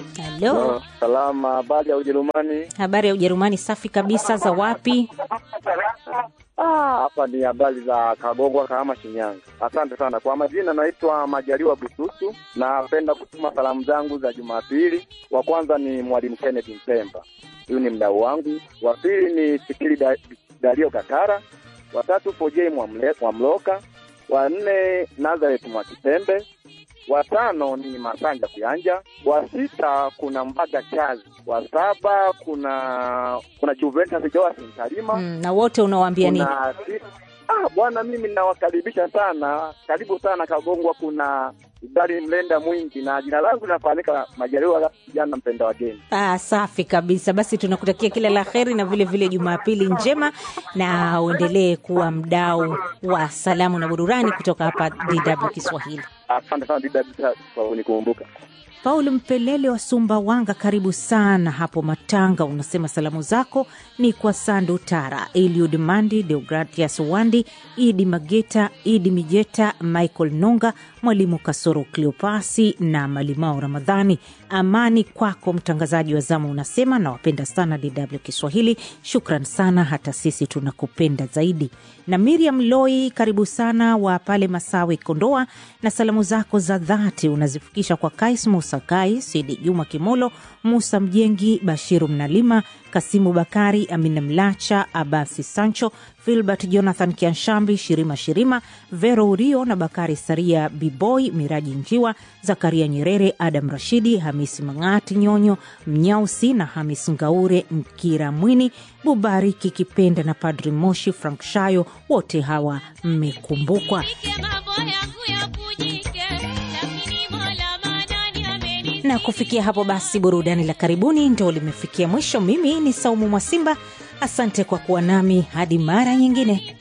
Halo, Salama, habari ya Ujerumani? habari ya Ujerumani? Safi kabisa. Za wapi? Ah, hapa ni habari za Kagongwa, Kahama, Shinyanga. Asante sana kwa majina, naitwa Majaliwa Bususu. Napenda kutuma salamu zangu za Jumapili. Wa kwanza ni Mwalimu Kenneth Mpemba, huyu ni mdau wangu. Wa pili ni Sikili da, Dario Kakara. Wa tatu Fojei Mwamle- Mwamloka. Wa nne Nazareth Mwakitembe. Wa tano ni Masanja Kuyanja. Wa sita kuna Mbaga Chazi. Wa saba kuna kuna Juventus Joas Ntalima. Mm, na wote unawaambia nini? Kuna si- ah, bwana, mimi nawakaribisha sana, karibu sana Kagongwa. Kuna ugali mlenda mwingi, na jina langu linafahamika Majaliwa kijana mpenda wageni. Ah, safi kabisa. Basi tunakutakia kila la heri na vile vile Jumapili njema, na uendelee kuwa mdau wa salamu na burudani kutoka hapa DW Kiswahili. Asante sana Dida kwa kunikumbuka. Paul Mpelele wa Sumbawanga, karibu sana hapo Matanga. Unasema salamu zako ni kwa Sandu Tara, Eliud Mandi, Deogratias Wandi, Idi Mageta, Idi Mijeta, Michael Nonga, Mwalimu Kasoro Cleopasi na Malimao Ramadhani. Amani kwako mtangazaji wa zamu, unasema nawapenda sana DW Kiswahili. Shukran sana, hata sisi tunakupenda zaidi. Na Miriam Loi, karibu sana wa pale Masawi, Kondoa, na salamu zako za dhati unazifikisha kwa Kais Musa Kai, Sidi Juma Kimolo, Musa Mjengi, Bashiru Mnalima, Kasimu Bakari, Amina Mlacha, Abasi Sancho, Filbert Jonathan Kianshambi, Shirima Shirima, Vero Urio na Bakari Saria, Biboy Miraji Njiwa, Zakaria Nyerere, Adam Rashidi, Hamisi Mang'ati Nyonyo, Mnyausi na Hamis Ngaure, Mkira Mwini, Bubariki Kipenda na Padri Moshi Frank Shayo, wote hawa mmekumbukwa. na kufikia hapo basi burudani la karibuni ndo limefikia mwisho mimi ni saumu mwasimba asante kwa kuwa nami hadi mara nyingine